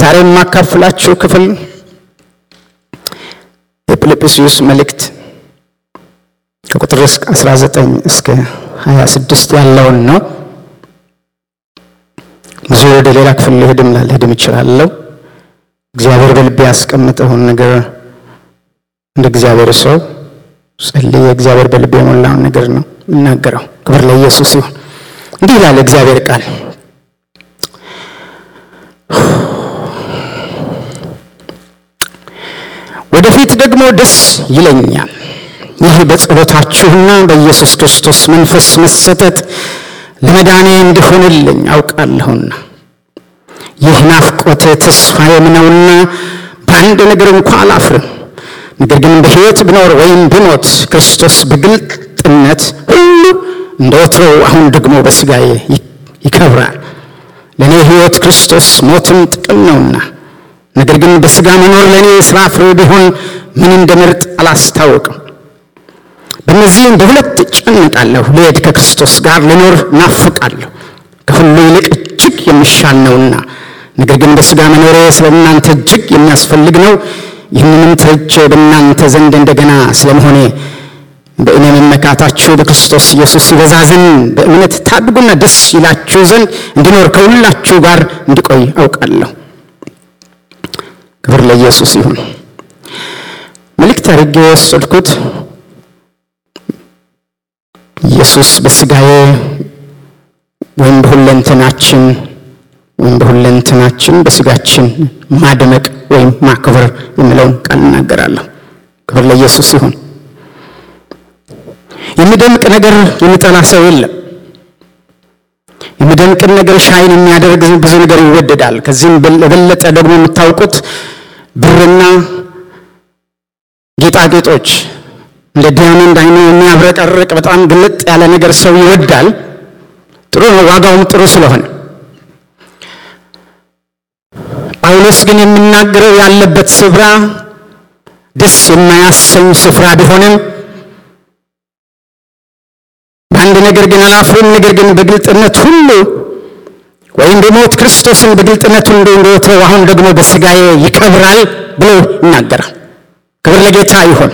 ዛሬ የማካፍላችሁ ክፍል የፊልጵስዩስ መልእክት ከቁጥር 19 እስከ 26 ያለውን ነው። ብዙ ወደ ሌላ ክፍል ልሄድም ላልሄድም እችላለሁ። እግዚአብሔር በልቤ ያስቀመጠውን ነገር እንደ እግዚአብሔር ሰው ጸልዬ እግዚአብሔር በልቤ የሞላውን ነገር ነው የምናገረው። ክብር ለኢየሱስ ይሁን። እንዲህ ይላል እግዚአብሔር ቃል ወደፊት ደግሞ ደስ ይለኛል፣ ይህ በጸሎታችሁና በኢየሱስ ክርስቶስ መንፈስ መሰጠት ለመዳኔ እንዲሆንልኝ አውቃለሁና ይህ ናፍቆቴ ተስፋዬም ነውና በአንድ ነገር እንኳ አላፍርም። ነገር ግን በሕይወት ብኖር ወይም ብሞት ክርስቶስ በግልጥነት ሁሉ እንደ ወትሮው አሁን ደግሞ በሥጋዬ ይከብራል። ለእኔ ሕይወት ክርስቶስ ሞትም ጥቅም ነውና ነገር ግን በሥጋ መኖር ለእኔ የሥራ ፍሬ ቢሆን ምን እንደምርጥ አላስታውቅም። በእነዚህም በሁለት እጨነቃለሁ። ልሄድ ከክርስቶስ ጋር ልኖር ናፍቃለሁ፣ ከሁሉ ይልቅ እጅግ የሚሻል ነውና። ነገር ግን በሥጋ መኖሬ ስለ እናንተ እጅግ የሚያስፈልግ ነው። ይህንንም ተርቼ በእናንተ ዘንድ እንደገና ስለመሆኔ በእኔ መመካታችሁ በክርስቶስ ኢየሱስ ይበዛ ዘንድ በእምነት ታድጉና ደስ ይላችሁ ዘንድ እንዲኖር ከሁላችሁ ጋር እንዲቆይ አውቃለሁ። ክብር ለኢየሱስ ይሁን። መልእክት አድርጌ የወሰድኩት ኢየሱስ በሥጋዬ ወይም በሁለንተናችን ወይም በሁለንተናችን በሥጋችን ማድመቅ ወይም ማክበር የሚለውን ቃል እናገራለሁ። ክብር ለኢየሱስ ይሁን። የሚደምቅ ነገር የሚጠላ ሰው የለም። የሚደምቅን ነገር ሻይን የሚያደርግ ብዙ ነገር ይወደዳል። ከዚህም የበለጠ ደግሞ የምታውቁት ብርና ጌጣጌጦች እንደ ዲያመንድ አይነ የሚያብረቀርቅ በጣም ግልጥ ያለ ነገር ሰው ይወዳል። ጥሩ ነው፣ ዋጋውም ጥሩ ስለሆነ። ጳውሎስ ግን የሚናገረው ያለበት ስፍራ ደስ የማያሰኝ ስፍራ ቢሆንም በአንድ ነገር ግን አላፍርም፣ ነገር ግን በግልጥነት ሁሉ ወይም በሞት ክርስቶስን በግልጥነቱ እንደወትሮው አሁን ደግሞ በሥጋዬ ይከብራል ብሎ ይናገራል። ክብር ለጌታ ይሁን።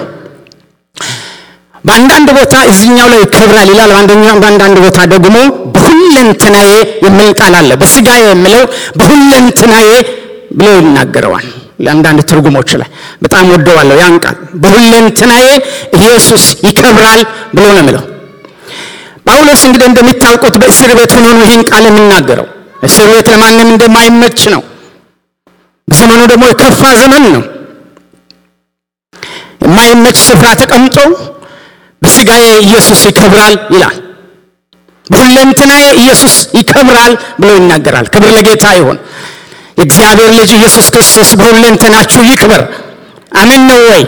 በአንዳንድ ቦታ እዚህኛው ላይ ይከብራል ይላል። በአንዳንድ ቦታ ደግሞ በሁለንትናዬ የሚል ቃል አለ። በሥጋዬ የሚለው በሁለንትናዬ ብሎ ይናገረዋል። ለአንዳንድ ትርጉሞች ላይ በጣም ወደዋለሁ ያን ቃል በሁለንትናዬ ኢየሱስ ይከብራል ብሎ ነው የሚለው። ጳውሎስ እንግዲህ እንደሚታውቁት በእስር ቤት ሆኖ ነው ይህን ቃል የሚናገረው። እስር ቤት ለማንም እንደማይመች ነው። ዘመኑ ደግሞ የከፋ ዘመን ነው። የማይመች ስፍራ ተቀምጦ በሥጋዬ ኢየሱስ ይከብራል ይላል። በሁለንትናዬ ኢየሱስ ይከብራል ብሎ ይናገራል። ክብር ለጌታ ይሁን። የእግዚአብሔር ልጅ ኢየሱስ ክርስቶስ በሁለንተናችሁ ይክበር። አሜን ነው ወይ?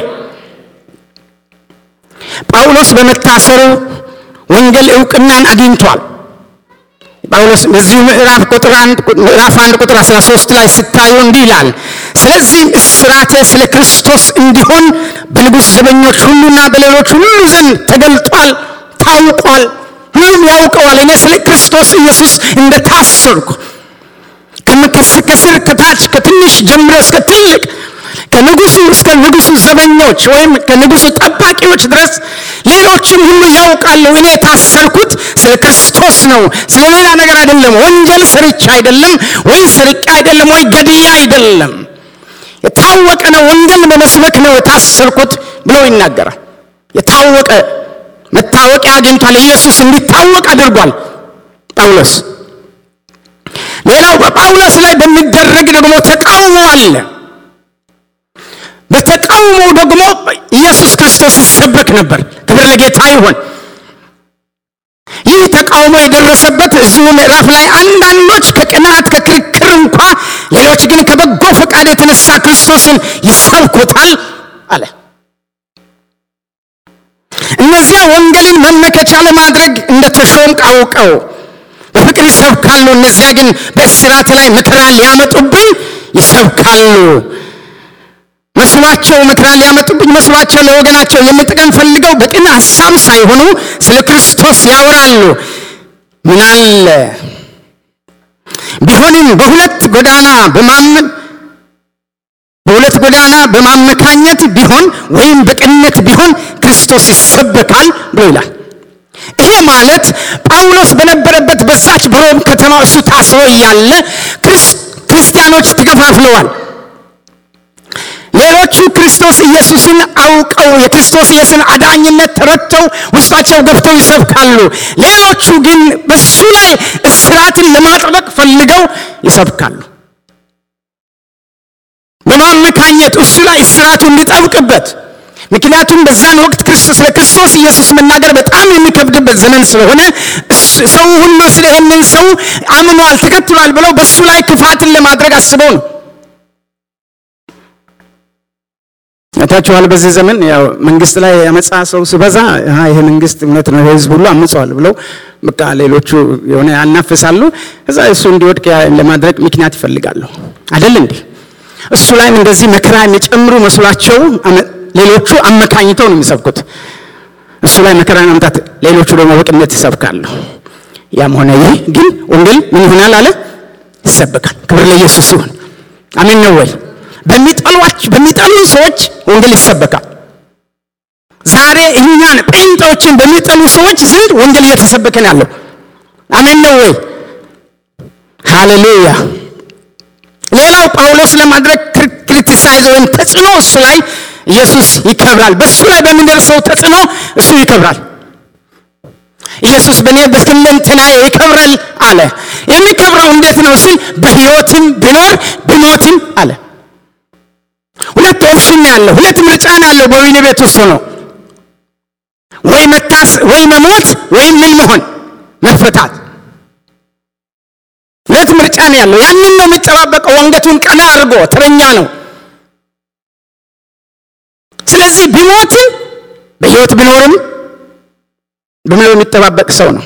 ጳውሎስ በመታሰሩ ወንጌል እውቅናን አግኝቷል። ጳውሎስ በዚሁ ምዕራፍ ቁጥር ምዕራፍ አንድ ቁጥር 13 ላይ ስታዩ እንዲህ ይላል፣ ስለዚህም እስራቴ ስለ ክርስቶስ እንዲሆን በንጉሥ ዘበኞች ሁሉና በሌሎች ሁሉ ዘንድ ተገልጧል፣ ታውቋል፣ ሁሉም ያውቀዋል። እኔ ስለ ክርስቶስ ኢየሱስ እንደታሰርኩ ከስር ከታች ከትንሽ ጀምሮ እስከ ትልቅ ከንጉሱ እስከ ንጉሱ ዘበኞች ወይም ከንጉሱ ጠባቂዎች ድረስ ሌሎችም ሁሉ ያውቃሉ። እኔ የታሰርኩት ስለ ክርስቶስ ነው፣ ስለ ሌላ ነገር አይደለም። ወንጀል ሰርቼ አይደለም፣ ወይ ስርቄ አይደለም፣ ወይ ገድያ አይደለም። የታወቀ ነው፣ ወንጌል በመስበክ ነው የታሰርኩት ብሎ ይናገራል። የታወቀ መታወቂያ አግኝቷል። ኢየሱስ እንዲታወቅ አድርጓል ጳውሎስ። ሌላው በጳውሎስ ላይ በሚደረግ ደግሞ ተቃውሞ አለ። በተቃውሞ ደግሞ ኢየሱስ ክርስቶስ ይሰበክ ነበር። ክብር ለጌታ ይሁን። ይህ ተቃውሞ የደረሰበት እዚሁ ምዕራፍ ላይ አንዳንዶች ከቅናት ከክርክር እንኳ፣ ሌሎች ግን ከበጎ ፈቃድ የተነሳ ክርስቶስን ይሰብኩታል አለ። እነዚያ ወንጌልን መመከቻ ለማድረግ እንደተሾምክ አውቀው በፍቅር ይሰብካሉ። እነዚያ ግን በእስራት ላይ መከራ ሊያመጡብኝ ይሰብካሉ መስሏቸው መከራ ሊያመጡብኝ መስሏቸው ለወገናቸው የሚጠቅም ፈልገው በቅን ሐሳብ ሳይሆኑ ስለ ክርስቶስ ያወራሉ። ምን አለ ቢሆንም በሁለት ጎዳና በማመን ጎዳና በማመካኘት ቢሆን ወይም በቅንነት ቢሆን ክርስቶስ ይሰበካል ብሎ ይላል። ይሄ ማለት ጳውሎስ በነበረበት በዛች በሮም ከተማ እሱ ታስሮ እያለ ክርስቲያኖች ተከፋፍለዋል። ሌሎቹ ክርስቶስ ኢየሱስን አውቀው የክርስቶስ ኢየሱስን አዳኝነት ተረድተው ውስጣቸው ገብተው ይሰብካሉ። ሌሎቹ ግን በሱ ላይ እስራትን ለማጥበቅ ፈልገው ይሰብካሉ። በማመካኘት እሱ ላይ እስራቱ እንዲጠብቅበት ምክንያቱም በዛን ወቅት ክርስቶስ ለክርስቶስ ኢየሱስ መናገር በጣም የሚከብድበት ዘመን ስለሆነ ሰው ሁሉ ስለ ይህንን ሰው አምኗል፣ ተከትሏል ብለው በሱ ላይ ክፋትን ለማድረግ አስበው ነው። ታችኋል። በዚህ ዘመን ያው መንግስት ላይ ያመጻ ሰው ሲበዛ ይሄ መንግስት እውነት ነው፣ ህዝብ ሁሉ አምጸዋል ብለው በቃ ሌሎቹ የሆነ ያናፍሳሉ። እዛ እሱ እንዲወድቅ ለማድረግ ምክንያት ይፈልጋሉ። አይደል እንዴ? እሱ ላይም እንደዚህ መከራ የሚጨምሩ መስሏቸው ሌሎቹ አመካኝተው ነው የሚሰብኩት። እሱ ላይ መከራ ማምጣት፣ ሌሎቹ ደግሞ በቅነት ይሰብካሉ። ያም ሆነ ይህ ግን ወንጌል ምን ይሆናል አለ ይሰበካል። ክብር ለኢየሱስ ይሁን። አሜን ነው ወይ? በሚጠሏች በሚጠሉ ሰዎች ወንጌል ይሰበካል። ዛሬ እኛን ጴንጤዎችን በሚጠሉ ሰዎች ዘንድ ወንጌል እየተሰበከ ነው ያለው። አሜን ነው ወይ? ሃሌሉያ። ሌላው ጳውሎስ ለማድረግ ክሪቲሳይዝ ወይም ተጽዕኖ እሱ ላይ ኢየሱስ ይከብራል። በእሱ ላይ በሚደርሰው ተጽዕኖ እሱ ይከብራል። ኢየሱስ በእኔ በሁለንተናዬ ይከብራል አለ። የሚከብረው እንዴት ነው ሲል በሕይወትም ቢኖር ቢሞትም አለ። ሁለት ኦፕሽን ያለው ሁለት ምርጫ ነው ያለው በወህኒ ቤት ውስጥ ነው። ወይ መታስ ወይ መሞት ወይም ምን መሆን መፈታት። ሁለት ምርጫ ነው ያለው። ያንን ነው የሚጠባበቀው። አንገቱን ቀና አድርጎ ተረኛ ነው። ስለዚህ ቢሞትም በሕይወት ቢኖርም ብሎ የሚጠባበቅ ሰው ነው።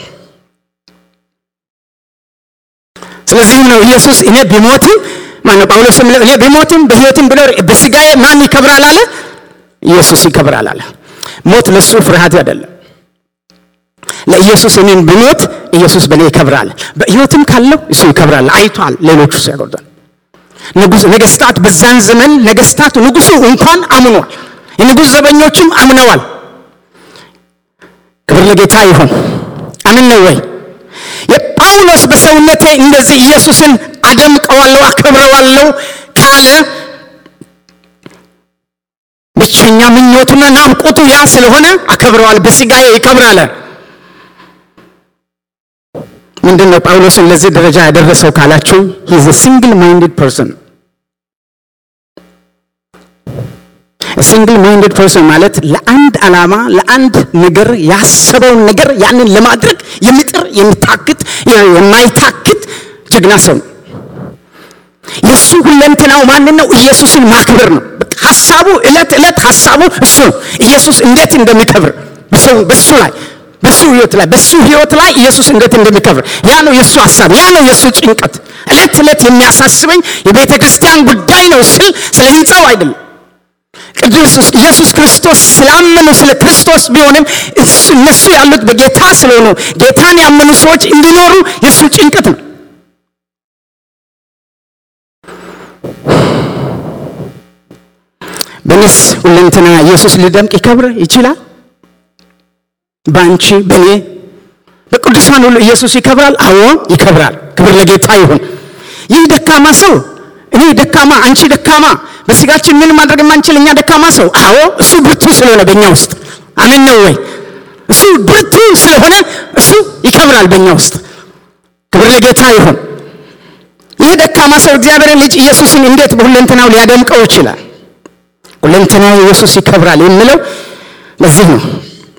ስለዚህም ነው ኢየሱስ እኔ ቢሞትም ማነው ጳውሎስ እኔ ቢሞትም በሕይወትም ቢኖር በስጋዬ ማን ይከብራል አለ? ኢየሱስ ይከብራል አለ። ሞት ለሱ ፍርሃት አይደለም። ለኢየሱስ እኔም ብሞት ኢየሱስ በእኔ ይከብራል። በሕይወትም ካለው እሱ ይከብራል። አይቷል። ሌሎቹ ሲያጎርዳል ንጉሥ ነገስታት በዛን ዘመን ነገስታት ንጉሱ እንኳን አምኗል። የንጉሥ ዘበኞችም አምነዋል። ክብር ለጌታ ይሁን። አምን ነው ወይ? የጳውሎስ በሰውነቴ እንደዚህ ኢየሱስን አደምቀዋለሁ አከብረዋለሁ ካለ ብቸኛ ምኞቱና ናፍቆቱ ያ ስለሆነ አከብረዋል። በስጋዬ ይከብራል። ምንድን ነው ጳውሎስን ለዚህ ደረጃ ያደረሰው ካላችሁ ሂዝ ሲንግል ማይንድድ ፐርሰን ሲንግል ማይንድድ ፐርሰን ማለት ለአንድ ዓላማ ለአንድ ነገር ያሰበውን ነገር ያንን ለማድረግ የሚጥር የሚታክት የማይታክት ጀግና ሰው ነው። የእሱ ሁለንትናው ማንን ነው? ኢየሱስን ማክበር ነው። ሀሳቡ እለት እለት ሀሳቡ እሱ ነው። ኢየሱስ እንዴት እንደሚከብር በሰው በሱ ላይ በሱ ህይወት ላይ በሱ ህይወት ላይ ኢየሱስ እንዴት እንደሚከብር ያ ነው የእሱ ሀሳብ፣ ያ ነው የእሱ ጭንቀት። እለት እለት የሚያሳስበኝ የቤተ ክርስቲያን ጉዳይ ነው ስል ስለ ህንፃው አይደለም። ቅዱስ ኢየሱስ ክርስቶስ ስላመኑ ስለ ክርስቶስ ቢሆንም እነሱ ያሉት በጌታ ስለሆኑ ጌታን ያመኑ ሰዎች እንዲኖሩ የእሱ ጭንቀት ነው። በእኔስ ሁለንትና ኢየሱስ ሊደምቅ ይከብር ይችላል። በአንቺ በእኔ በቅዱሳን ሁሉ ኢየሱስ ይከብራል። አዎ ይከብራል። ክብር ለጌታ ይሁን። ይህ ደካማ ሰው እኔ ደካማ፣ አንቺ ደካማ፣ በስጋችን ምን ማድረግ የማንችል እኛ ደካማ ሰው፣ አዎ እሱ ብርቱ ስለሆነ በእኛ ውስጥ አሜን ነው ወይ? እሱ ብርቱ ስለሆነ እሱ ይከብራል በእኛ ውስጥ። ክብር ለጌታ ይሁን። ይህ ደካማ ሰው እግዚአብሔርን ልጅ ኢየሱስን እንዴት በሁለንተናው ሊያደምቀው ይችላል? ሁለንተናው ኢየሱስ ይከብራል የሚለው ለዚህ ነው።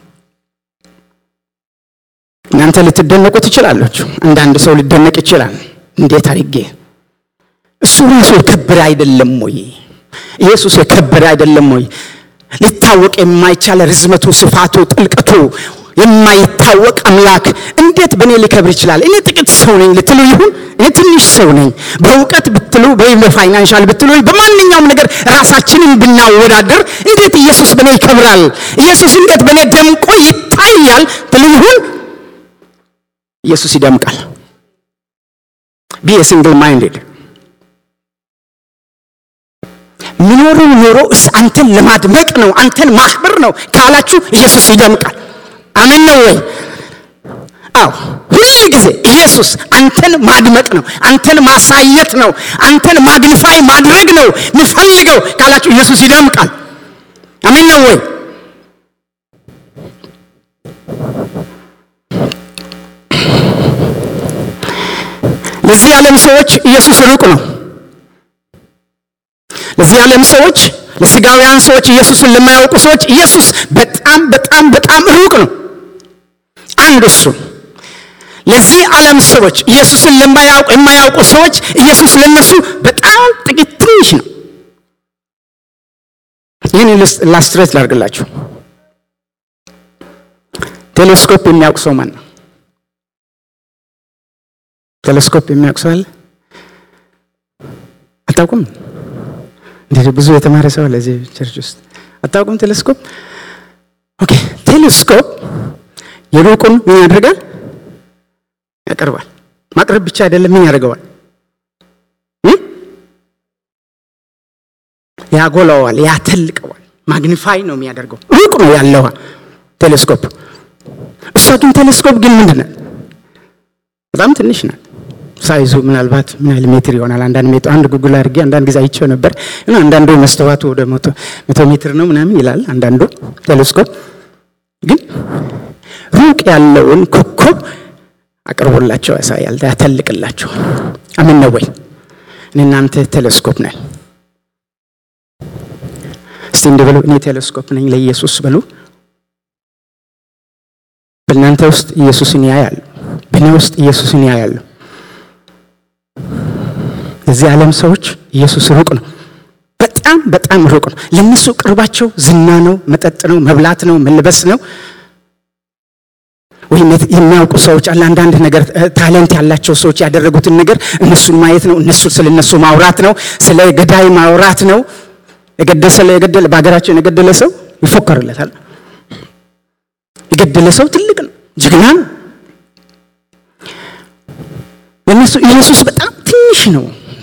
እናንተ ልትደነቁ ትችላላችሁ። አንዳንድ ሰው ሊደነቅ ይችላል። እንዴት አድርጌ እሱ ራሱ የከበረ አይደለም ወይ? ኢየሱስ የከበረ አይደለም ወይ? ሊታወቅ የማይቻል ርዝመቱ፣ ስፋቱ፣ ጥልቀቱ የማይታወቅ አምላክ እንዴት በእኔ ሊከብር ይችላል? እኔ ጥቂት ሰው ነኝ ልትሉ ይሁን፣ እኔ ትንሽ ሰው ነኝ። በእውቀት ብትሉ ወይም በፋይናንሻል ብትሉ በማንኛውም ነገር ራሳችንን ብናወዳደር እንዴት ኢየሱስ በእኔ ይከብራል? ኢየሱስ እንዴት በእኔ ደምቆ ይታያል ትሉ ይሁን፣ ኢየሱስ ይደምቃል። ቢ ሲንግል ማይንድድ የሚኖረው ኖሮ እስ አንተን ለማድመቅ ነው፣ አንተን ማክበር ነው ካላችሁ ኢየሱስ ይደምቃል። አሜን ነው ወይ? አዎ ሁል ጊዜ ኢየሱስ አንተን ማድመቅ ነው፣ አንተን ማሳየት ነው፣ አንተን ማግኒፋይ ማድረግ ነው ምፈልገው ካላችሁ ኢየሱስ ይደምቃል። አሜን ነው ወይ? ለዚህ ዓለም ሰዎች ኢየሱስ ሩቅ ነው። ለዚህ ዓለም ሰዎች፣ ለስጋውያን ሰዎች፣ ኢየሱስን ለማያውቁ ሰዎች ኢየሱስ በጣም በጣም በጣም ሩቅ ነው። አንድ እሱ ለዚህ ዓለም ሰዎች ኢየሱስን ለማያውቁ የማያውቁ ሰዎች ኢየሱስ ለነሱ በጣም ጥቂት ትንሽ ነው። ይህን ላስትሬት ላድርግላችሁ። ቴሌስኮፕ የሚያውቅ ሰው ማን ነው? ቴሌስኮፕ የሚያውቅ ሰው አለ? አታውቁም? እንዴት ብዙ የተማረ ሰው ለዚህ ቸርች ውስጥ አታውቁም? ቴሌስኮፕ ኦኬ። ቴሌስኮፕ የሩቁን ምን ያደርጋል? ያቀርባል። ማቅረብ ብቻ አይደለም፣ ምን ያደርገዋል? ያጎላዋል፣ ያተልቀዋል። ማግኒፋይ ነው የሚያደርገው። ሩቅ ነው ያለው ቴሌስኮፕ። እሷ ግን ቴሌስኮፕ ግን ምንድን ናት? በጣም ትንሽ ናት። ሳይዙ ምናልባት ምን ያህል ሜትር ይሆናል? አንዳንድ ሜትር አንድ ጉግል አድርጌ አንዳንድ ጊዜ አይቼው ነበር እና አንዳንዱ መስተዋቱ ወደ መቶ ሜትር ነው ምናምን ይላል አንዳንዱ ቴሌስኮፕ ግን ሩቅ ያለውን ኮከብ አቅርቦላቸው ያሳያል፣ ያተልቅላቸዋል። አሜን ነው ወይ? እኔ እናንተ ቴሌስኮፕ ነን። እስቲ እንዲህ በሉ፣ እኔ ቴሌስኮፕ ነኝ ለኢየሱስ በሉ። በእናንተ ውስጥ ኢየሱስን ያያሉ፣ በእኔ ውስጥ ኢየሱስን ያያሉ። የዚህ ዓለም ሰዎች ኢየሱስ ሩቅ ነው፣ በጣም በጣም ሩቅ ነው። ለእነሱ ቅርባቸው ዝና ነው፣ መጠጥ ነው፣ መብላት ነው፣ መልበስ ነው ወይም የሚያውቁ ሰዎች አለ አንዳንድ ነገር ታለንት ያላቸው ሰዎች ያደረጉትን ነገር እነሱን ማየት ነው። እነሱ ስለ እነሱ ማውራት ነው። ስለ ገዳይ ማውራት ነው። የገደለ ስለ የገደለ በሀገራችን የገደለ ሰው ይፎከርለታል። የገደለ ሰው ትልቅ ነው፣ ጀግና ነው። በእነሱ ኢየሱስ በጣም ትንሽ ነው።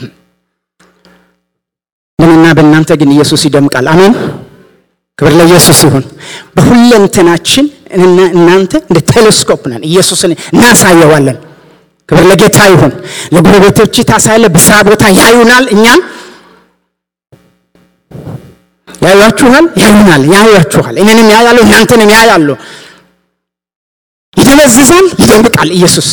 በእኔና በእናንተ ግን ኢየሱስ ይደምቃል። አሜን። ክብር ለኢየሱስ ይሁን። በሁለንተናችን እና እናንተ እንደ ቴሌስኮፕ ነን። ኢየሱስን እናሳየዋለን። ክብር ለጌታ ይሁን። ለጎረቤቶች ታሳያለ። በስራ ቦታ ያዩናል። እኛን ያዩአችኋል፣ ያዩናል፣ ያዩአችኋል። እኔንም ያያሉ፣ እናንተንም ያያሉ። ይደበዝዛል፣ ይደምቃል። ኢየሱስ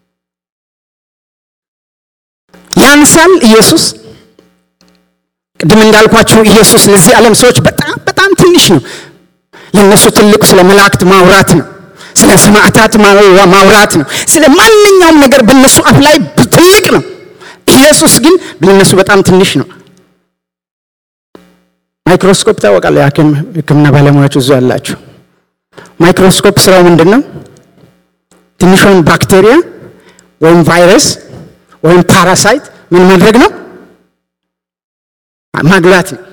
ያንሳል። ኢየሱስ ቅድም እንዳልኳችሁ ኢየሱስ ለዚህ ዓለም ሰዎች በጣም በጣም ትንሽ ነው። ለነሱ ትልቅ ስለ መላእክት ማውራት ነው። ስለ ሰማዕታት ማውራት ነው። ስለ ማንኛውም ነገር በነሱ አፍ ላይ ትልቅ ነው። ኢየሱስ ግን ለነሱ በጣም ትንሽ ነው። ማይክሮስኮፕ ታወቃለ? ሕክምና ባለሙያዎች እዙ ያላችሁ ማይክሮስኮፕ ስራው ምንድን ነው? ትንሿን ባክቴሪያ ወይም ቫይረስ ወይም ፓራሳይት ምን ማድረግ ነው? ማግላት ነው።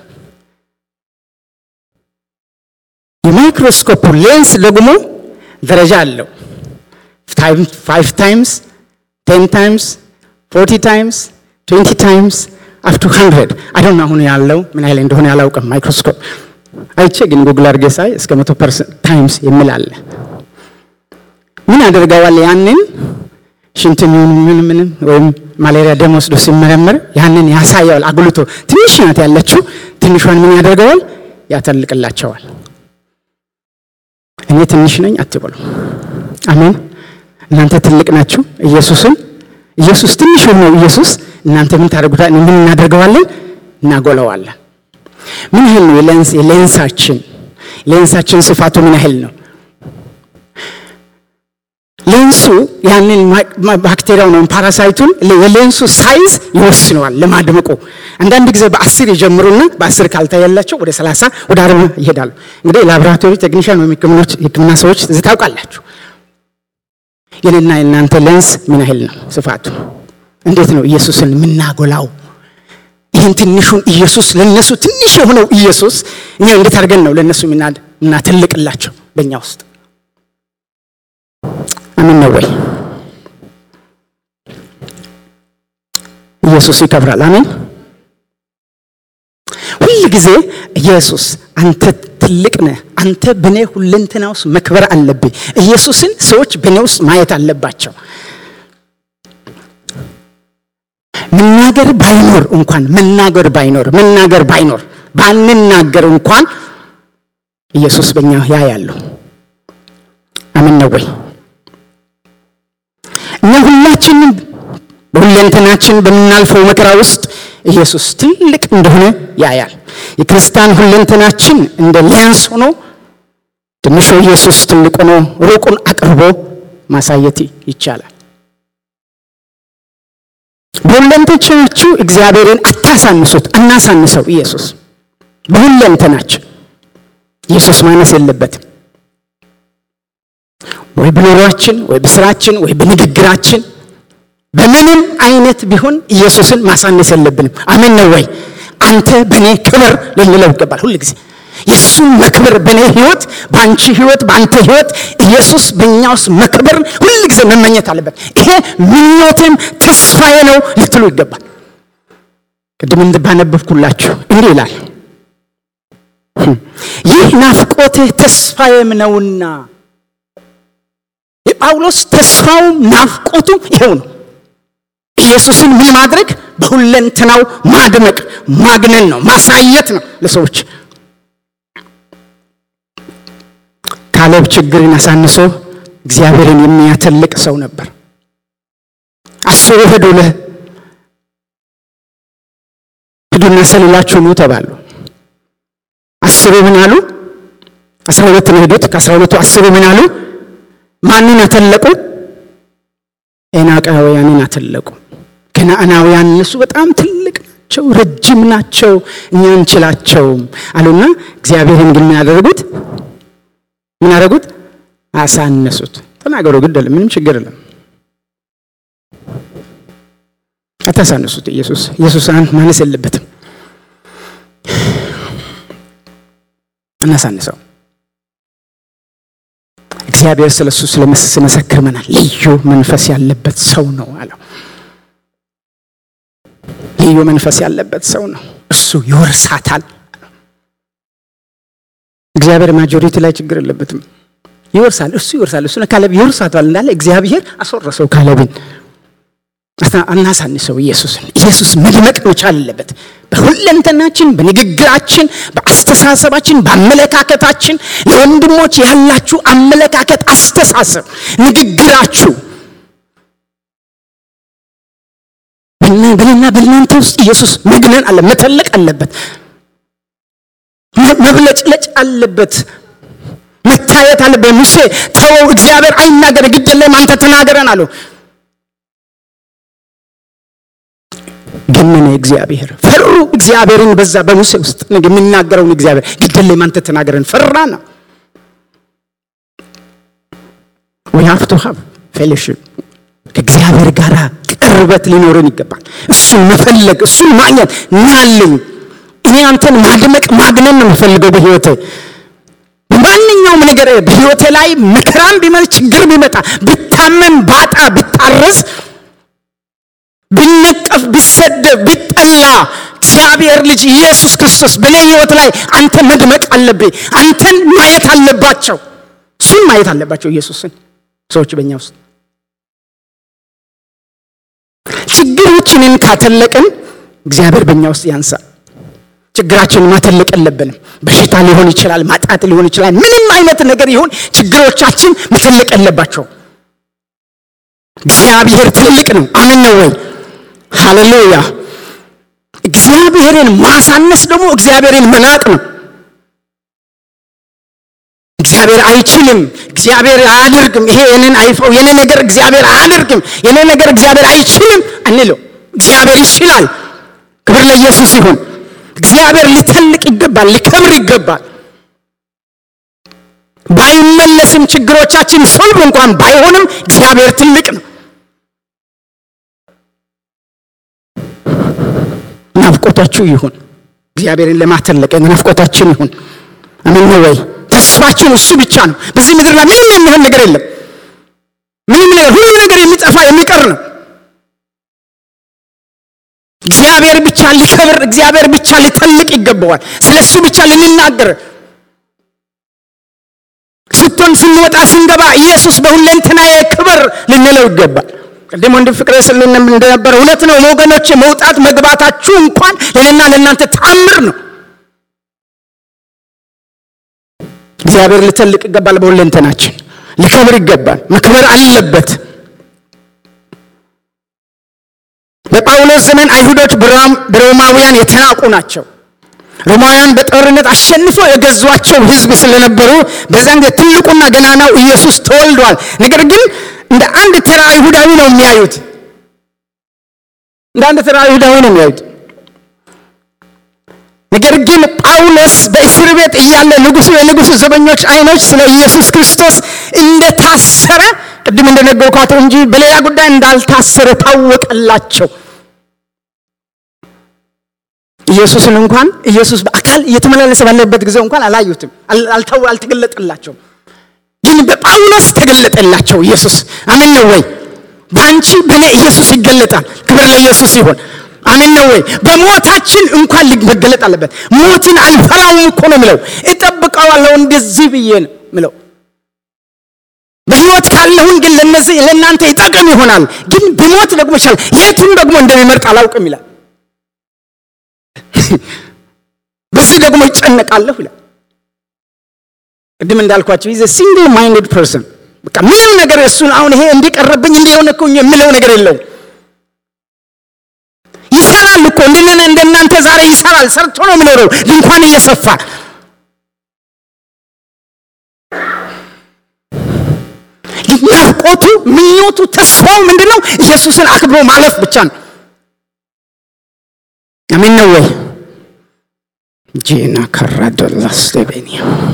የማይክሮስኮፕ ሌንስ ደግሞ ደረጃ አለው። ፋይቭ ታይምስ፣ ቴን ታይምስ፣ ፎርቲ ታይምስ፣ ትዌንቲ ታይምስ አፕ ቱ ሀንድረድ አዶን አሁን ያለው ምን ያህል እንደሆነ ያላውቅም። ማይክሮስኮፕ አይቼ ግን ጉግል አድርጌ ሳይ እስከ መቶ ፐርሰንት ታይምስ የሚል አለ። ምን ያደርገዋል? ያንን ሽንትን ምን ምንም ወይም ማሌሪያ ደም ወስዶ ሲመረመር ያንን ያሳየዋል አጉልቶ። ትንሽ ናት ያለችው። ትንሿን ምን ያደርገዋል? ያተልቅላቸዋል። እኔ ትንሽ ነኝ አትበሉ። አሜን። እናንተ ትልቅ ናችሁ። ኢየሱስን ኢየሱስ ትንሽ ነው። ኢየሱስ እናንተ ምን ታደርጉታል? ምን እናደርገዋለን? እናጎለዋለን። ምን ያህል ነው የሌንስ የሌንሳችን ሌንሳችን ስፋቱ ምን ያህል ነው? ሌንሱ ያንን ባክቴሪያው ነው ፓራሳይቱን የሌንሱ ሳይዝ ይወስነዋል ለማድመቁ። አንዳንድ ጊዜ በአስር ይጀምሩና በአስር ካልታያላቸው ወደ ሰላሳ ወደ አርባ ይሄዳሉ። እንግዲህ ላቦራቶሪ ቴክኒሽያን ወይም ሕክምና ሰዎች እዚህ ታውቃላችሁ። የኔና የእናንተ ሌንስ ምን ያህል ነው ስፋቱ? እንዴት ነው ኢየሱስን የምናጎላው? ይህን ትንሹን ኢየሱስ ለነሱ ትንሽ የሆነው ኢየሱስ እኛ እንዴት አድርገን ነው ለነሱ የምናትልቅላቸው በእኛ ውስጥ አሜን ነው ወይ? ኢየሱስ ይከብራል። አሜን። ሁል ጊዜ ኢየሱስ አንተ ትልቅ ነህ፣ አንተ በእኔ ሁለንተና ውስጥ መክበር አለብኝ። ኢየሱስን ሰዎች በእኔ ውስጥ ማየት አለባቸው። መናገር ባይኖር እንኳን መናገር ባይኖር መናገር ባይኖር ባንናገር እንኳን ኢየሱስ በእኛ ያያሉ። አምን ነው ወይ? እኛ ሁላችንም በሁለንተናችን በምናልፈው መከራ ውስጥ ኢየሱስ ትልቅ እንደሆነ ያያል። የክርስቲያን ሁለንተናችን እንደ ሌንስ ሆኖ ትንሹ ኢየሱስ ትልቅ ሆኖ ሩቁን አቅርቦ ማሳየት ይቻላል። በሁለንተናችሁ እግዚአብሔርን አታሳንሱት፣ አናሳንሰው። ኢየሱስ በሁለንተናችን ኢየሱስ ማነስ የለበትም። ወይ በኑሯችን ወይ በስራችን ወይ በንግግራችን በምንም አይነት ቢሆን ኢየሱስን ማሳነስ የለብንም። አሜን ነው ወይ? አንተ በእኔ ክብር ልንለው ይገባል። ሁል ጊዜ የእሱን መክበር በእኔ ህይወት፣ በአንቺ ህይወት፣ በአንተ ህይወት ኢየሱስ በእኛ ውስጥ መክበር ሁል ጊዜ መመኘት አለበት። ይሄ ምኞቴም ተስፋዬ ነው ልትሉ ይገባል። ቅድም ባነበብኩላችሁ እንዲህ ይላል፣ ይህ ናፍቆቴ ተስፋዬም ነውና። የጳውሎስ ተስፋውም ናፍቆቱም ይሄው ነው። ኢየሱስን ምን ማድረግ በሁለንተናው ማድመቅ ማግነን ነው፣ ማሳየት ነው ለሰዎች። ካሌብ ችግርን አሳንሶ እግዚአብሔርን የሚያተልቅ ሰው ነበር። አስሩ ሄዱ ለ ሂዱና ሰልላችሁ ኑ ተባሉ። አስሩ ምን አሉ? አስራ ሁለት ነው ሄዱት። ከአስራ ሁለቱ አስሩ ምን አሉ? ማንን አተለቁ? ኤናቃውያንን አተለቁ። ከነአናውያን እነሱ በጣም ትልቅ ናቸው፣ ረጅም ናቸው፣ እኛ እንችላቸውም አሉና እግዚአብሔርን ግን ምን ያደረጉት? ምን ያደረጉት? አሳነሱት። ተናገሩ፣ ግድ የለም ምንም ችግር የለም። አታሳነሱት። ኢየሱስ ኢየሱስ ማነስ የለበትም። እናሳንሰው። እግዚአብሔር ስለ እሱ ስለመሰክር መናል ልዩ መንፈስ ያለበት ሰው ነው አለው። ልዩ መንፈስ ያለበት ሰው ነው እሱ ይወርሳታል። እግዚአብሔር ማጆሪቲ ላይ ችግር የለበትም። ይወርሳል፣ እሱ ይወርሳል። እሱ ካለብ ይወርሳታል እንዳለ እግዚአብሔር አስወረሰው ካለብን። አናሳንሰው ኢየሱስን። ኢየሱስ መድመቅ መቻል አለበት በሁለንተናችን፣ በንግግራችን፣ በአስተሳሰባችን፣ በአመለካከታችን። ለወንድሞች ያላችሁ አመለካከት፣ አስተሳሰብ፣ ንግግራችሁ በእኔና በእናንተ ውስጥ ኢየሱስ መግነን አለ መተለቅ አለበት፣ መብለጭለጭ አለበት፣ መታየት አለበት። ሙሴ ተወው፣ እግዚአብሔር አይናገር፣ ግድ የለም አንተ ተናገረን አለው። ገነነ እግዚአብሔር። ፈሩ እግዚአብሔርን በዛ በሙሴ ውስጥ የሚናገረውን እግዚአብሔር ግድ የለም አንተ ተናገረን ፈራ ነው። we have to have fellowship ከእግዚአብሔር ጋር ቅርበት ሊኖረን ይገባል። እሱን መፈለግ እሱን ማግኘት ናለኝ እኔ አንተን ማድመቅ ማግነን ነው የምፈልገው በህይወቴ በማንኛውም ነገር በህይወቴ ላይ መከራም ቢመጣ ችግር ቢመጣ ብታመም ባጣ ብታረዝ ብነቀፍ ብሰደብ ብጠላ እግዚአብሔር ልጅ ኢየሱስ ክርስቶስ በእኔ ህይወት ላይ አንተ መድመቅ አለብኝ። አንተን ማየት አለባቸው። እሱን ማየት አለባቸው ኢየሱስን ሰዎች በእኛ ውስጥ ችግሮችንን ካተለቅን እግዚአብሔር በእኛ ውስጥ ያንሳል። ችግራችንን ማተለቅ የለብንም። በሽታ ሊሆን ይችላል፣ ማጣት ሊሆን ይችላል። ምንም አይነት ነገር ይሁን ችግሮቻችን መተለቅ የለባቸው። እግዚአብሔር ትልቅ ነው። አምን ነው ወይ? ሃሌሉያ። እግዚአብሔርን ማሳነስ ደግሞ እግዚአብሔርን መናቅ ነው። እግዚአብሔር አይችልም፣ እግዚአብሔር አያደርግም፣ ይሄ የኔን አይፈው፣ የኔ ነገር እግዚአብሔር አያደርግም፣ የኔ ነገር እግዚአብሔር አይችልም አንለው። እግዚአብሔር ይችላል። ክብር ለኢየሱስ ይሁን። እግዚአብሔር ሊተልቅ ይገባል፣ ሊከብር ይገባል። ባይመለስም ችግሮቻችን ሶልቭ እንኳን ባይሆንም እግዚአብሔር ትልቅ ነው። ናፍቆታችሁ ይሁን እግዚአብሔርን ለማተለቅ ናፍቆታችን ይሁን። አሜን ነው ወይ? ተስፋችን እሱ ብቻ ነው። በዚህ ምድር ላይ ምንም የሚሆን ነገር የለም። ምንም ነገር ሁሉም ነገር የሚጠፋ የሚቀር ነው። እግዚአብሔር ብቻ ሊከብር፣ እግዚአብሔር ብቻ ሊተልቅ ይገባዋል። ስለ እሱ ብቻ ልንናገር ስትሆን ስንወጣ ስንገባ ኢየሱስ በሁለንተናዬ ክብር ልንለው ይገባል። ቅድም ወንድም ፍቅሬ ስል እንደነበረ እውነት ነው ወገኖች፣ መውጣት መግባታችሁ እንኳን ለእኔና ለእናንተ ተአምር ነው። እግዚአብሔር ልተልቅ ይገባል። በሁለንተናችን ሊከብር ይገባል። መክበር አለበት። በጳውሎስ ዘመን አይሁዶች በሮማውያን የተናቁ ናቸው። ሮማውያን በጦርነት አሸንፎ የገዟቸው ሕዝብ ስለነበሩ በዛን ጊዜ ትልቁና ገናናው ኢየሱስ ተወልዷል። ነገር ግን እንደ አንድ ተራ አይሁዳዊ ነው የሚያዩት። እንደ አንድ ተራ አይሁዳዊ ነው የሚያዩት። ነገር ግን ጳውሎስ በእስር ቤት እያለ ንጉሱ የንጉሱ ዘበኞች አይኖች ስለ ኢየሱስ ክርስቶስ እንደታሰረ ቅድም እንደነገርኳቸው እንጂ በሌላ ጉዳይ እንዳልታሰረ ታወቀላቸው። ኢየሱስን እንኳን ኢየሱስ በአካል እየተመላለሰ ባለበት ጊዜ እንኳን አላዩትም፣ አልተገለጠላቸውም። ግን በጳውሎስ ተገለጠላቸው ኢየሱስ። አሜን ነው ወይ? በአንቺ በእኔ ኢየሱስ ይገለጣል። ክብር ለኢየሱስ ይሆን። አሜን ነው ወይ? በሞታችን እንኳን መገለጥ አለበት። ሞትን አልፈራውም እኮ ነው ምለው፣ እጠብቀዋለሁ እንደዚህ ብዬ ነው ምለው። በህይወት ካለሁን ግን ለነዚህ ለእናንተ ይጠቅም ይሆናል፣ ግን ብሞት ደግሞ ይችላል። የቱን ደግሞ እንደሚመርጥ አላውቅም ይላል። በዚህ ደግሞ ይጨነቃለሁ ይላል። ቅድም እንዳልኳቸው ይዘ ሲንግል ማይንድድ ፐርሰን በቃ ምንም ነገር እሱን አሁን ይሄ እንዲቀረብኝ እንዲሆነ እኮ የምለው ነገር የለውም። ይሰራል እኮ እንደነ እንደናንተ ዛሬ ይሰራል። ሰርቶ ነው የሚኖረው ድንኳን እየሰፋ ናፍቆቱ፣ ምኞቱ፣ ተስፋው ምንድን ነው? ኢየሱስን አክብሮ ማለፍ ብቻ ነው። አሜን ነው ወይ? ጄና ካራዶላስ ደቤኒ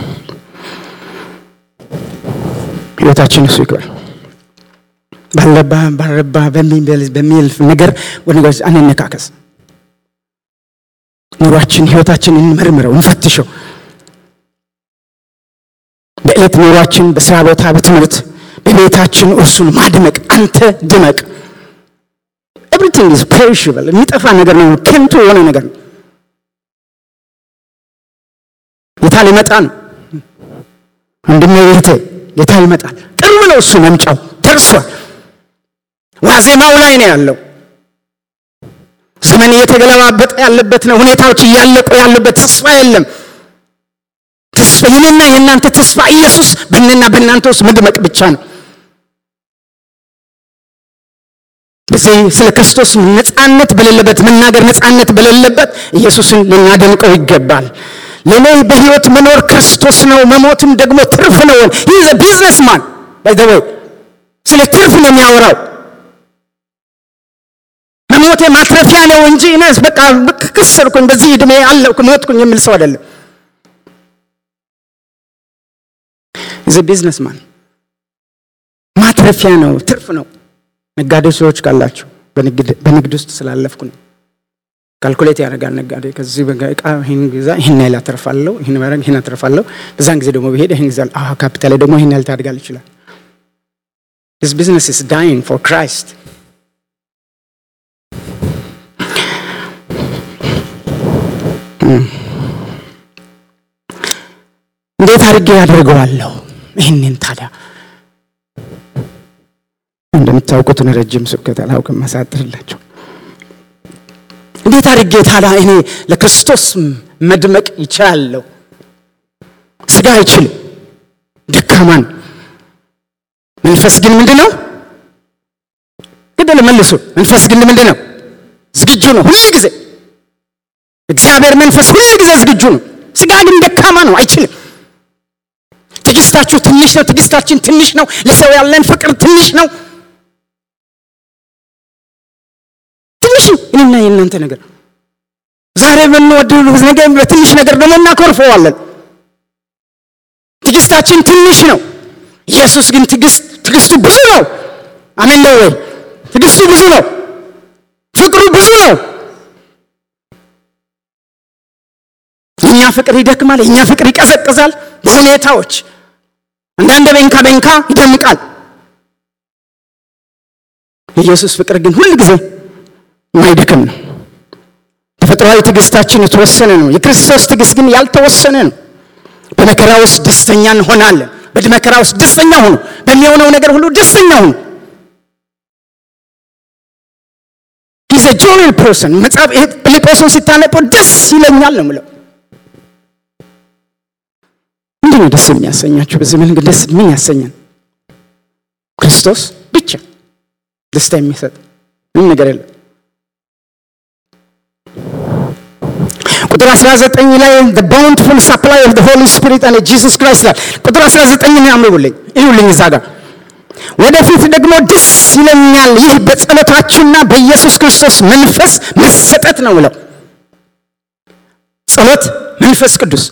ህይወታችን እሱ ይክበር። ባለባ ባረባ በሚል ነገር ወንጎች አንነካከስ። ኑሯችን ህይወታችን እንመርምረው፣ እንፈትሸው። በዕለት ኑሯችን፣ በስራ ቦታ፣ በትምህርት፣ በቤታችን እርሱን ማድመቅ። አንተ ድመቅ። ኤቭሪቲንግ ኢዝ ፔሪሽብል የሚጠፋ ነገር ነው፣ ከንቱ የሆነ ነገር ነው። ጌታ ሊመጣ ነው። ወንድሜ እህቴ፣ ጌታ ይመጣል። ቅርብ ነው። እሱ መምጫው ደርሷል። ዋዜማው ላይ ነው ያለው። ዘመን እየተገለባበጠ ያለበት ነው። ሁኔታዎች እያለቁ ያሉበት፣ ተስፋ የለም። ተስፋ የኔና የእናንተ ተስፋ ኢየሱስ በእኔና በእናንተ ውስጥ መድመቅ ብቻ ነው። በዚህ ስለ ክርስቶስ ነፃነት በሌለበት መናገር ነፃነት በሌለበት ኢየሱስን ልናደንቀው ይገባል። ለእኔ በህይወት መኖር ክርስቶስ ነው፣ መሞትም ደግሞ ትርፍ ነው። ይህ ቢዝነስ ማን ባይዘወይ ስለ ትርፍ ነው የሚያወራው። መሞቴ ማትረፊያ ነው እንጂ እኔስ በቃ ከሰርኩኝ፣ በዚህ ዕድሜ አለኩ፣ ሞትኩኝ የሚል ሰው አይደለም። ይህ ቢዝነስ ማን ማትረፊያ ነው፣ ትርፍ ነው። ነጋዴ ሰዎች ካላችሁ በንግድ ውስጥ ስላለፍኩ ነው። ካልኩሌት ያደርጋል ነጋዴ። ከዚህ እቃ ይህን ግዛ፣ ይህን ያህል አተርፋለሁ፣ ይህን ማድረግ ይህን አተርፋለሁ። በዛን ጊዜ ደግሞ ብሄድ ይህን ግዛል፣ አዎ ካፒታሌ ደግሞ ይህን ያህል ታድጋል ይችላል። ዲስ ቢዝነስ ኢዝ ዳይንግ ፎር ክራይስት። እንዴት አድርጌ ያደርገዋለሁ? ይህንን ታዲያ እንደምታውቁትን ረጅም ስብከት አላውቅም፣ ማሳጥርላቸው እንዴት አድርጌ ታዲያ እኔ ለክርስቶስ መድመቅ ይችላለሁ? ስጋ አይችልም፣ ደካማን። መንፈስ ግን ምንድን ነው? ግደል መልሱ። መንፈስ ግን ምንድን ነው? ዝግጁ ነው ሁል ጊዜ። እግዚአብሔር መንፈስ ሁል ጊዜ ዝግጁ ነው። ስጋ ግን ደካማ ነው፣ አይችልም። ትዕግስታችሁ ትንሽ ነው፣ ትዕግስታችን ትንሽ ነው። ለሰው ያለን ፍቅር ትንሽ ነው። ትንሽ እኔና የእናንተ ነገር ዛሬ የምንወደው ነገር በትንሽ ነገር ደግሞ እናኮርፈዋለን። ትዕግስታችን ትንሽ ነው። ኢየሱስ ግን ትዕግስቱ ብዙ ነው። አሜን ነው ወይ? ትዕግስቱ ብዙ ነው። ፍቅሩ ብዙ ነው። የእኛ ፍቅር ይደክማል። የእኛ ፍቅር ይቀዘቅዛል በሁኔታዎች አንዳንድ በንካ በንካ ይደምቃል። የኢየሱስ ፍቅር ግን ሁል ጊዜ ማይደክም ነው። ተፈጥሯዊ ትዕግስታችን የተወሰነ ነው። የክርስቶስ ትዕግስት ግን ያልተወሰነ ነው። በመከራ ውስጥ ደስተኛ እንሆናለን። በመከራ ውስጥ ደስተኛ ሁኑ። በሚሆነው ነገር ሁሉ ደስተኛ ሁኑ። ሂዝ ጆይል ፐርሰን መጽሐፍ ፊልጶስን ሲታነቀው ደስ ይለኛል ነው ምለው። ምንድን ነው ደስ የሚያሰኛችሁ? በዚህ መንገድ ደስ ምን ያሰኛል? ክርስቶስ ብቻ ደስታ የሚሰጥ ምንም ነገር የለም። ቁጥር 19 ላይ the bountiful supply of the Holy Spirit and Jesus Christ ይላል። ቁጥር 19 ነው ያምሩልኝ፣ ይሁልኝ እዛ ጋር ወደፊት ደግሞ ደስ ይለኛል፣ ይህ በጸሎታችሁና በኢየሱስ ክርስቶስ መንፈስ መሰጠት ነው ብለው ጸሎት መንፈስ ቅዱስ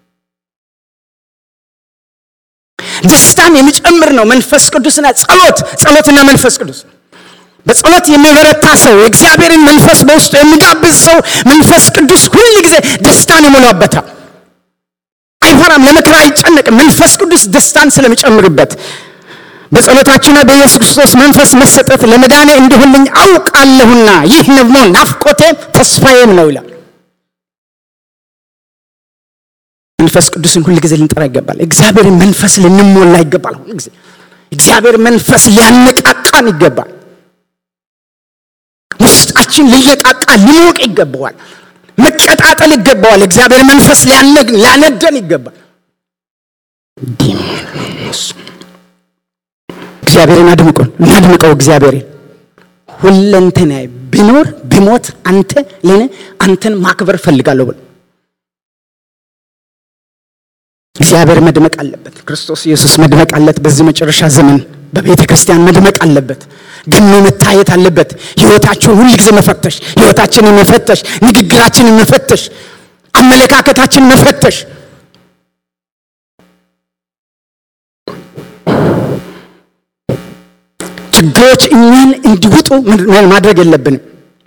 ደስታን የሚጨምር ነው። መንፈስ ቅዱስና ጸሎት ጸሎትና መንፈስ ቅዱስ በጸሎት የሚበረታ ሰው የእግዚአብሔርን መንፈስ በውስጡ የሚጋብዝ ሰው መንፈስ ቅዱስ ሁል ጊዜ ደስታን ይሞላበታል። አይፈራም፣ ለመከራ አይጨነቅም። መንፈስ ቅዱስ ደስታን ስለሚጨምርበት በጸሎታችንና በኢየሱስ ክርስቶስ መንፈስ መሰጠት ለመዳኔ እንዲሆንልኝ አውቃለሁና ይህ ደግሞ ናፍቆቴም ተስፋዬም ነው ይላል። መንፈስ ቅዱስን ሁል ጊዜ ልንጠራ ይገባል። እግዚአብሔርን መንፈስ ልንሞላ ይገባል። ሁል ጊዜ እግዚአብሔር መንፈስ ሊያነቃቃን ይገባል። ውስጣችን ሊየቃቃ ሊሞቅ ይገባዋል። መቀጣጠል ይገባዋል። እግዚአብሔር መንፈስ ሊያነደን ይገባል። እግዚአብሔርን አድምቁን እናድምቀው። እግዚአብሔርን ሁለንተናዬ ቢኖር ቢሞት አንተ ለእኔ አንተን ማክበር እፈልጋለሁ ብሎ እግዚአብሔር መድመቅ አለበት። ክርስቶስ ኢየሱስ መድመቅ አለት። በዚህ መጨረሻ ዘመን በቤተ ክርስቲያን መድመቅ አለበት። ገኖ መታየት አለበት። ህይወታችሁን ሁል ጊዜ መፈተሽ፣ ህይወታችንን መፈተሽ፣ ንግግራችንን መፈተሽ፣ አመለካከታችንን መፈተሽ ችግሮች እኛን እንዲውጡ ማድረግ የለብንም።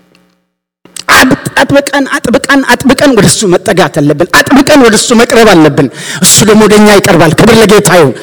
አጥብቀን አጥብቀን አጥብቀን ወደ እሱ መጠጋት አለብን። አጥብቀን ወደ እሱ መቅረብ አለብን። እሱ ደግሞ ወደ እኛ ይቀርባል። ክብር ለጌታ ይሁን።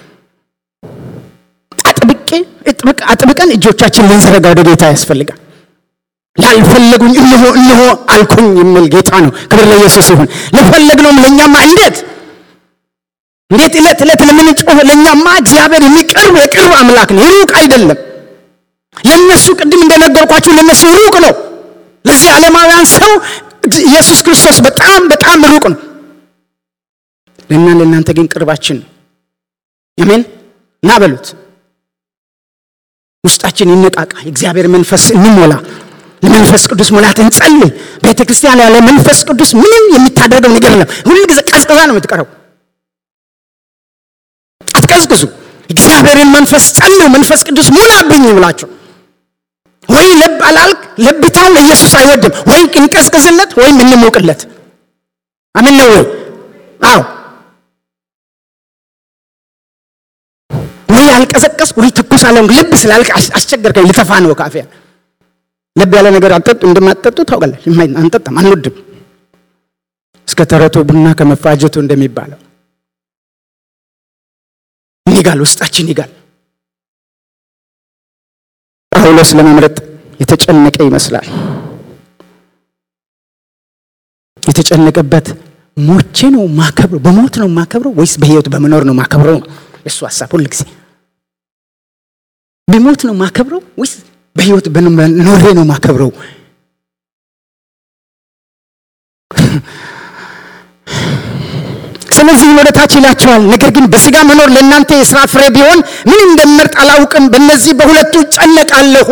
አጥብቄ አጥብቀን እጆቻችን ልንዘረጋ ወደ ጌታ ያስፈልጋል። ላልፈለጉኝ እነሆ እነሆ አልኩኝ የሚል ጌታ ነው። ክብር ለኢየሱስ ይሁን። ለፈለግነውም ለእኛማ እንዴት እንዴት ዕለት ዕለት ለምንጮህ ለእኛማ እግዚአብሔር የሚቀርብ የቅርብ አምላክ ነው፣ የሩቅ አይደለም። ለእነሱ ቅድም እንደነገርኳችሁ ለእነሱ ሩቅ ነው። ለዚህ ዓለማውያን ሰው ኢየሱስ ክርስቶስ በጣም በጣም ሩቅ ነው። ለእና ለእናንተ ግን ቅርባችን ነው። አሜን እና በሉት። ውስጣችን ይነቃቃ፣ የእግዚአብሔር መንፈስ እንሞላ፣ ለመንፈስ ቅዱስ ሙላት እንጸልይ። ቤተ ክርስቲያን ያለ መንፈስ ቅዱስ ምንም የሚታደርገው ነገር የለም። ሁሉ ጊዜ ቀዝቅዛ ነው የምትቀረው። አትቀዝቅዙ። እግዚአብሔርን መንፈስ ጸልዩ። መንፈስ ቅዱስ ሙላብኝ ብላችሁ ወይ ለብ አላልክ ለብታውን ኢየሱስ አይወድም። ወይ እንቀዝቅዝለት ወይም እንሞቅለት። አሜን ነው ወይ? አዎ። ወይ አልቀዘቀስ ወይ ትኩስ አለ። ልብ ስላልክ አስቸገርከኝ፣ ልተፋ ነው ካፌ። ለብ ያለ ነገር አጠጡ እንደማትጠጡ ታውቃለች። አንጠጣም፣ አንወድም። እስከ ተረቶ ቡና ከመፋጀቱ እንደሚባለው ይጋል፣ ውስጣችን ይጋል። ጳውሎስ ለመምረጥ የተጨነቀ ይመስላል። የተጨነቀበት ሞቼ ነው ማከብረው፣ በሞት ነው ማከብረው ወይስ በህይወት በመኖር ነው ማከብረው ነው የእሱ ሀሳብ። ሁል ጊዜ በሞት ነው ማከብረው ወይስ በህይወት በኖሬ ነው ማከብረው? ስለዚህ ወደ ታች ይላቸዋል። ነገር ግን በስጋ መኖር ለእናንተ የሥራ ፍሬ ቢሆን ምን እንደምመርጥ አላውቅም። በእነዚህ በሁለቱ እጨነቃለሁ።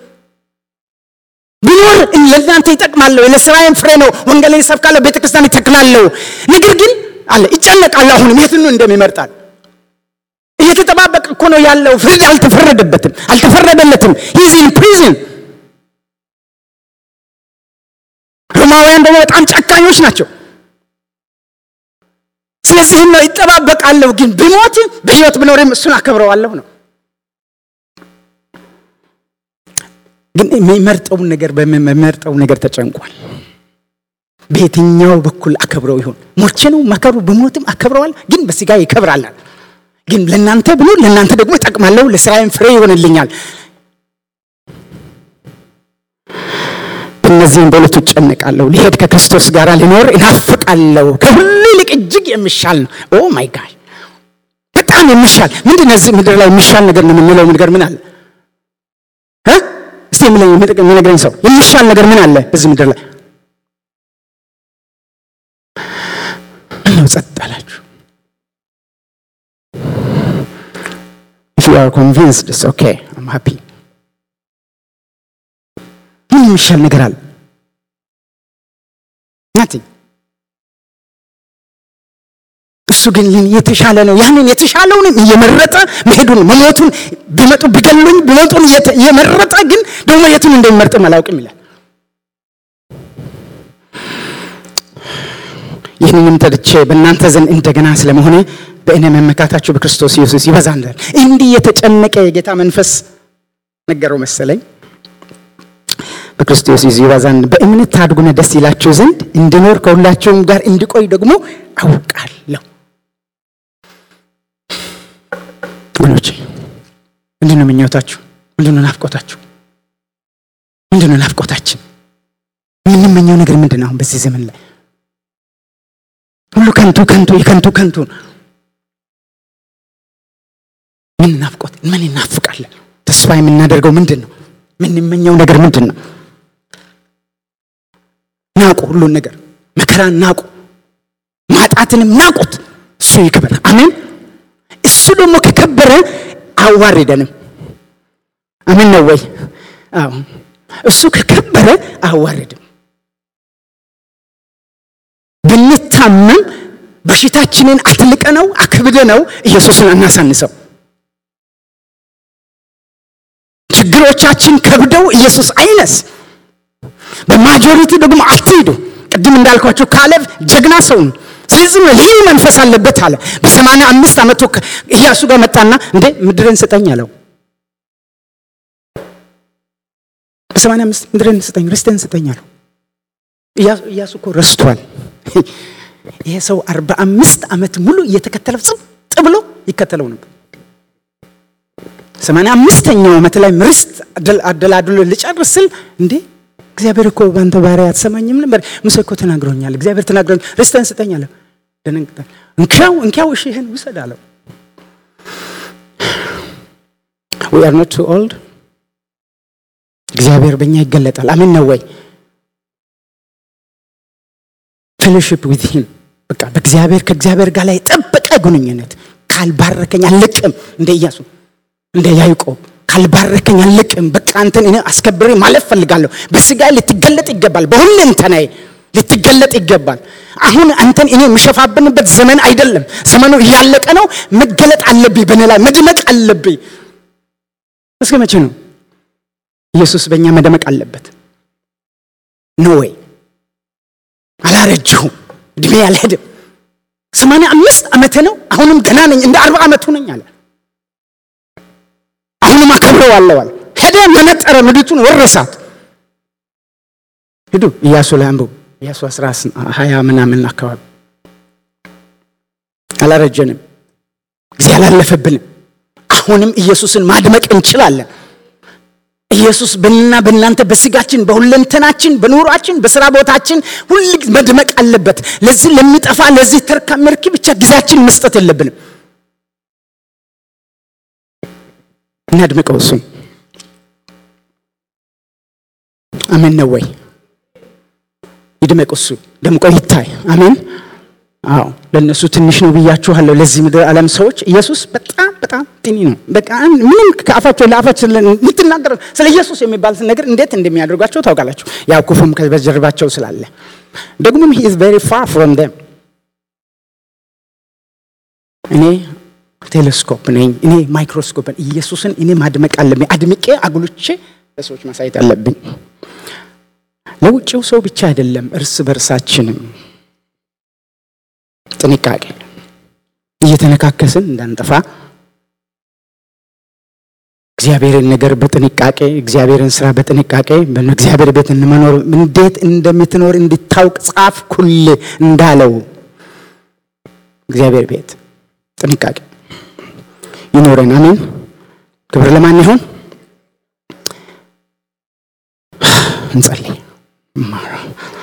ቢኖር ለእናንተ ይጠቅማለሁ፣ ለስራዬም ፍሬ ነው። ወንጌልን እሰብካለሁ፣ ቤተ ክርስቲያን ይተክላለሁ። ነገር ግን አለ ይጨነቃለሁ። አሁንም የትን እንደሚመርጣል እየተጠባበቀ እኮ ነው ያለው። ፍርድ አልተፈረደበትም፣ አልተፈረደለትም። ሂዝ ኢን ፕሪዝን። ሮማውያን ደግሞ በጣም ጨካኞች ናቸው። ስለዚህም ነው ይጠባበቃለሁ፣ ግን ብሞት በህይወት ብኖርም እሱን አከብረዋለሁ ነው። ግን የሚመርጠውን ነገር በሚመርጠው ነገር ተጨንቋል። በየትኛው በኩል አከብረው ይሆን? ሞቼ ነው ማከብረው፣ ብሞትም አከብረዋል፣ ግን በስጋ ይከብራላል። ግን ለእናንተ ብሎ ለእናንተ ደግሞ ይጠቅማለሁ፣ ለስራዬም ፍሬ ይሆንልኛል። እነዚህም በሁለቱ እጨነቃለሁ። ሊሄድ ከክርስቶስ ጋር ሊኖር እናፍቃለሁ። ከሁሉ ይልቅ እጅግ የሚሻል ነው። ኦ ማይ ጋድ በጣም የሚሻል ምንድን ነው? እዚህ ምድር ላይ የሚሻል ነገር ነው የምንለው ነገር ምን አለ? እስቲ የሚነግረኝ ሰው የሚሻል ነገር ምን አለ በዚህ ምድር ላይ? ምነው ጸጥ አላችሁ? if you are convinced it's okay i'm happy ምን የሚሻል ነገር አለ? nothing እሱ ግን የተሻለ ነው። ያንን የተሻለውንም እየመረጠ መሄዱን መሞቱን ቢመጡ ቢገሉኝ ቢመጡን እየመረጠ ግን ደግሞ የቱን እንደሚመርጥም አላውቅም ይላል። ይህንንም ተርቼ በእናንተ ዘንድ እንደገና ስለመሆነ በእኔ መመካታችሁ በክርስቶስ ኢየሱስ ይበዛል። እንዲህ የተጨነቀ የጌታ መንፈስ ነገረው መሰለኝ። በክርስቶስ ኢየሱስ ይበዛል። በእምነት ታድጉና ደስ ይላችሁ ዘንድ እንድኖር ከሁላችሁም ጋር እንድቆይ ደግሞ አውቃለሁ። ወገኖቼ ምንድን ነው ምኞታችሁ? ምንድን ነው ናፍቆታችሁ? ምንድን ነው ናፍቆታችን? የምንመኘው ነገር ምንድን ነው? አሁን በዚህ ዘመን ላይ ሁሉ ከንቱ ከንቱ የከንቱ ከንቱ ምን ናፍቆት ምን እናፍቃለን? ተስፋ የምናደርገው ምንድን ነው? የምንመኘው ነገር ምንድን ነው? ናቁ፣ ሁሉን ነገር መከራን ናቁ፣ ማጣትንም ናቁት። እሱ ይክበር። አሜን። እሱ ደግሞ ከከበረ አዋርደንም። አሜን ነው ወይ? አዎ። እሱ ከከበረ አዋርድም። ብንታመም በሽታችንን አትልቀነው አክብደነው ኢየሱስን አናሳንሰው። ችግሮቻችን ከብደው ኢየሱስ አይነስ። በማጆሪቲ ደግሞ አትሂዱ። ቅድም እንዳልኳቸው ካሌብ ጀግና ሰው ነው። ስለዚህ ነው ልዩ መንፈስ አለበት አለ። በሰማንያ አምስት ዓመቱ ኢያሱ ጋር መጣና እንዴ ምድርን ስጠኝ አለው። በሰማንያ አምስት ምድርን ስጠኝ ርስትን ስጠኝ አለው። ኢያሱ እኮ ረስቷል። ይሄ ሰው አርባ አምስት ዓመት ሙሉ እየተከተለው ጽጥ ብሎ ይከተለው ነበር። ሰማንያ አምስተኛው ዓመት ላይ ርስት አደላድሎ ልጨርስ ስል እንዴ እግዚአብሔር እኮ በአንተ ባሪያ አትሰማኝም ነበር? ሙሴ እኮ ተናግሮኛል፣ እግዚአብሔር ተናግሮኛል፣ ርስትህን ስጠኝ አለው። ደነግጣል። እንኪያው እንኪያው እሺ ይህን ውሰድ አለው። we are not too old እግዚአብሔር በእኛ ይገለጣል። አሜን ነው ወይ? ፌሎሺፕ ዊዝ ሂም በቃ በእግዚአብሔር ከእግዚአብሔር ጋር ላይ የጠበቀ ግንኙነት ካልባረከኝ አልለቅም እንደ ኢያሱ እንደ ያዕቆብ ካልባረከኝ አልለቅም። በቃ አንተን እኔ አስከብሬ ማለፍ ፈልጋለሁ። በስጋ ልትገለጥ ይገባል። በሁለንተናዬ ልትገለጥ ይገባል። አሁን አንተን እኔ የምሸፋብንበት ዘመን አይደለም። ዘመኑ እያለቀ ነው። መገለጥ አለብኝ፣ በእኔ ላይ መድመቅ አለብኝ። እስከ መቼ ነው ኢየሱስ በእኛ መደመቅ አለበት? ኖ ወይ አላረጅሁም፣ እድሜ አልሄድም። ሰማንያ አምስት ዓመቴ ነው። አሁንም ገና ነኝ፣ እንደ አርባ ዓመቱ ነኝ አለ። አሁንም አከብረዋለሁ አለ። ሄደ፣ መነጠረ፣ ምድሪቱን ወረሳት። ሂዱ ኢያሱ ላይ አንብቡ። ኢያሱ አስራ ሀያ ምናምን አካባቢ አላረጀንም፣ ጊዜ አላለፈብንም። አሁንም ኢየሱስን ማድመቅ እንችላለን። ኢየሱስ በእና በእናንተ በስጋችን በሁለንተናችን በኑሯችን በስራ ቦታችን ሁል መድመቅ አለበት። ለዚህ ለሚጠፋ ለዚህ ተርካ መርኪ ብቻ ጊዜያችን መስጠት የለብንም። እናድምቀው እሱን። አሜን ነው ወይ? ይድመቅ እሱ ደምቆ ይታይ። አሜን። አዎ ለእነሱ ትንሽ ነው ብያችኋለሁ። ለዚህ ምድር ዓለም ሰዎች ኢየሱስ በጣም በጣም ጢኒ ነው። በቃ ምንም ከአፋቸው ለአፋቸው የምትናገር ስለ ኢየሱስ የሚባል ነገር እንዴት እንደሚያደርጓቸው ታውቃላችሁ። ያው ክፉም በጀርባቸው ስላለ ደግሞም ሂ ኢዝ ቬሪ ፋር ፍሮም ደም። እኔ ቴሌስኮፕ ነኝ፣ እኔ ማይክሮስኮፕ ኢየሱስን እኔ ማድመቅ አለብኝ። አድምቄ አጉልቼ ለሰዎች ማሳየት አለብኝ። ለውጭው ሰው ብቻ አይደለም፣ እርስ በርሳችንም ጥንቃቄ እየተነካከስን እንዳንጠፋ እግዚአብሔርን ነገር በጥንቃቄ እግዚአብሔርን ስራ በጥንቃቄ በእግዚአብሔር ቤት እንመኖር እንዴት እንደምትኖር እንድታውቅ ጻፍ ኩል እንዳለው እግዚአብሔር ቤት ጥንቃቄ ይኖረን። አሜን። ክብር ለማን ይሆን? እንጸልይ። ማራ